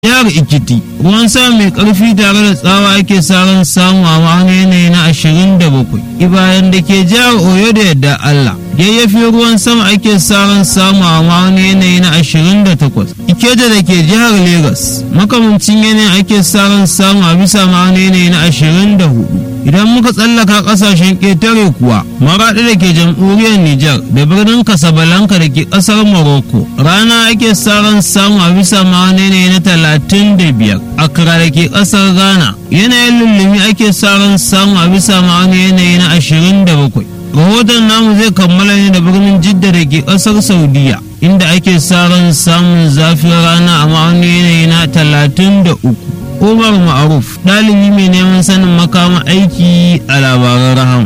jihar Ikiti ruwan sama mai karfi tare da tsawa ake saran samu a wani yanayi na 27 ibayan da ke jihar Oyo da yadda Allah yayyafi ruwan sama ake saran samu a wani yanayi na 28 Ikeja da ke jihar Legas makamancin yanayin ake saran samu a bisa ma'ana yanayi na 24 idan muka tsallaka kasashen ƙetare kuwa maraɗi da ke jamhuriyar Nijar da birnin Casablanca da ke ƙasar Morocco rana ake saran samu a bisa ma'ana yanayi na 35 Accra da ke ƙasar Ghana yanayin lullumi ake saran samu a bisa ma'ana yanayi na 27 rahoton namu zai kammala ne da birnin Jidda da ke ƙasar Saudiya inda ake saran samun zafin rana a ma'ana yanayi na 33 Umar Ma'aruf ɗalibi mai neman sanin makama aiki a labaran rahama.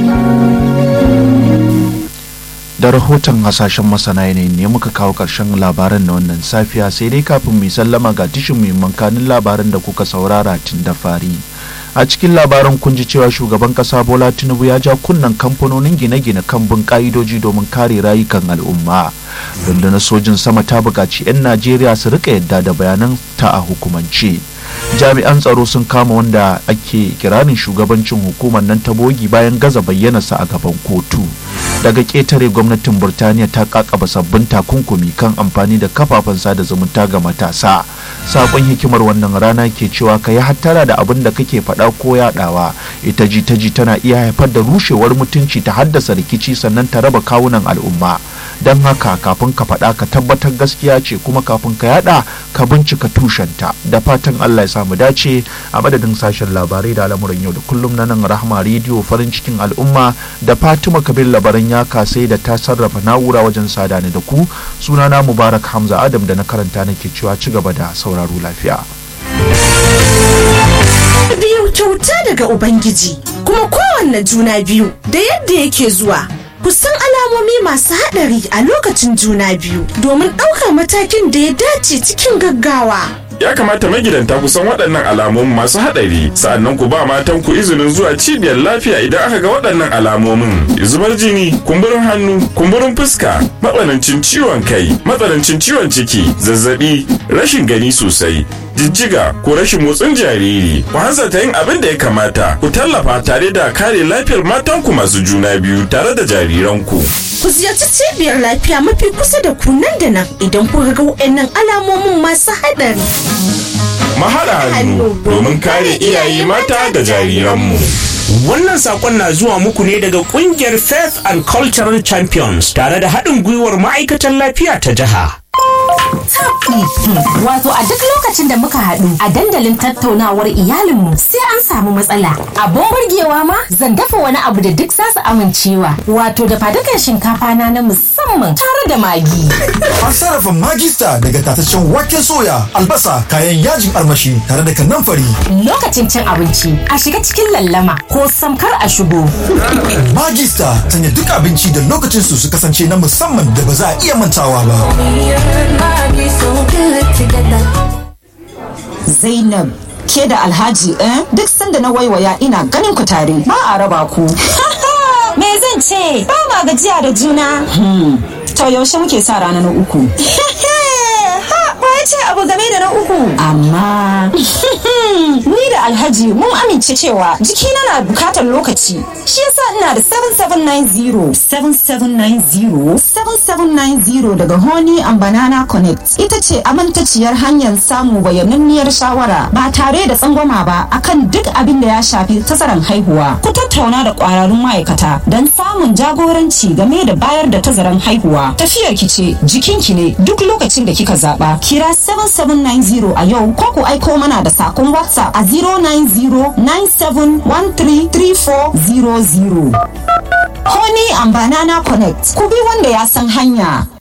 Da rahoton hasashen masana yanayi ne muka kawo ƙarshen labaran na wannan safiya sai dai kafin mai sallama ga tishin muhimman kanin labaran da kuka saurara tun da fari. a cikin labaran kun ji cewa shugaban kasa bola tinubu ya ja kunnan kamfanonin gine-gine kan bin ka'idoji domin kare rayukan al'umma rundunar sojin sama ta buƙaci 'yan najeriya su rika yadda da bayanan ta a hukumance jami'an tsaro sun kama wanda ake kiranin shugabancin hukumar nan ta bogi bayan gaza bayyanarsa a gaban kotu daga ƙetare gwamnatin burtaniya ta kakaba sabbin takunkumi kan amfani da kafafen sada zumunta ga matasa sakon hikimar wannan rana ke cewa ka yi hattara da abin da kake faɗa ko yaɗawa ita ji ta ji tana iya haifar da rushewar mutunci ta haddasa rikici sannan ta raba kawunan al'umma don haka kafin ka faɗa ka tabbatar gaskiya ce kuma kafin ka yaɗa ka bincika tushenta da fatan allah ya samu dace a madadin sashen labarai da al'amuran yau da kullum na nan rahama rediyo farin cikin al'umma da fatima kabir labaran ya kasai da ta sarrafa na'ura wajen sada ni da ku sunana mubarak hamza adam da na karanta nake cewa ci gaba da sauraro lafiya biyu kyauta daga ubangiji kuma kowanne juna biyu da yadda yake zuwa kusan alamomi masu haɗari a lokacin juna biyu domin ɗaukar matakin da ya dace cikin gaggawa ya kamata magidanta ku san waɗannan alamomin masu haɗari sa'annan ku ba matan ku izinin zuwa cibiyar lafiya idan aka ga waɗannan alamomin zubar jini kumburin hannu kumburin fuska matsanancin ciwon kai matsanancin ciwon ciki zazzabi rashin gani sosai jijjiga ko rashin motsin jariri ku hanzarta yin abin da ya kamata ku tallafa tare da kare lafiyar matanku masu juna biyu tare da jariranku ku ziyarci cibiyar lafiya mafi kusa da ku nan da nan idan kuka ga waɗannan alamomin masu haɗari mahaɗa hannu domin kare iyaye mata da jariranmu Wannan sakon na zuwa muku ne daga kungiyar Faith and Cultural Champions tare da haɗin gwiwar ma'aikatan lafiya ta jiha. Wato a duk lokacin da muka haɗu a dandalin tattaunawar iyalinmu sai an samu matsala. Abun burgewa ma zan dafa wani abu da duk zasu amincewa. Wato da fadukan shinkafa na na musamman tare da magi. An sarrafa magista daga tataccen waken soya, albasa, kayan yajin armashi tare da kanamfari. Lokacin cin abinci a shiga cikin lallama ko samkar a shigo. Magista sanya duk abinci da lokacin su su kasance na musamman da ba za a iya mantawa ba. Zainab ke da Alhaji eh duk sanda na waiwaya ina ganin ku tare ba a raba ku. Me zan ce? Ba ma gajiya da juna. To yaushe muke sa rana na uku. ce abu game da na uku. Amma ni da Alhaji mun amince cewa jikina na bukatar lokaci. Shi yasa ina da 7790 7790 7790 daga Honey and Banana Connect. Ita ce amintaciyar hanyar samu bayananniyar shawara ba tare da tsangwama ba akan duk abin da ya shafi tazaran haihuwa. Ku tattauna da kwararrun ma'aikata don samun jagoranci game da bayar da tazaran haihuwa. Tafiyar ki ce jikinki ne duk lokacin da kika zaba. Kira 7790 a yau ko ku aiko mana da sakon WhatsApp a 09097133400. Honey and Banana Connect. Ku bi wanda ya san hanya.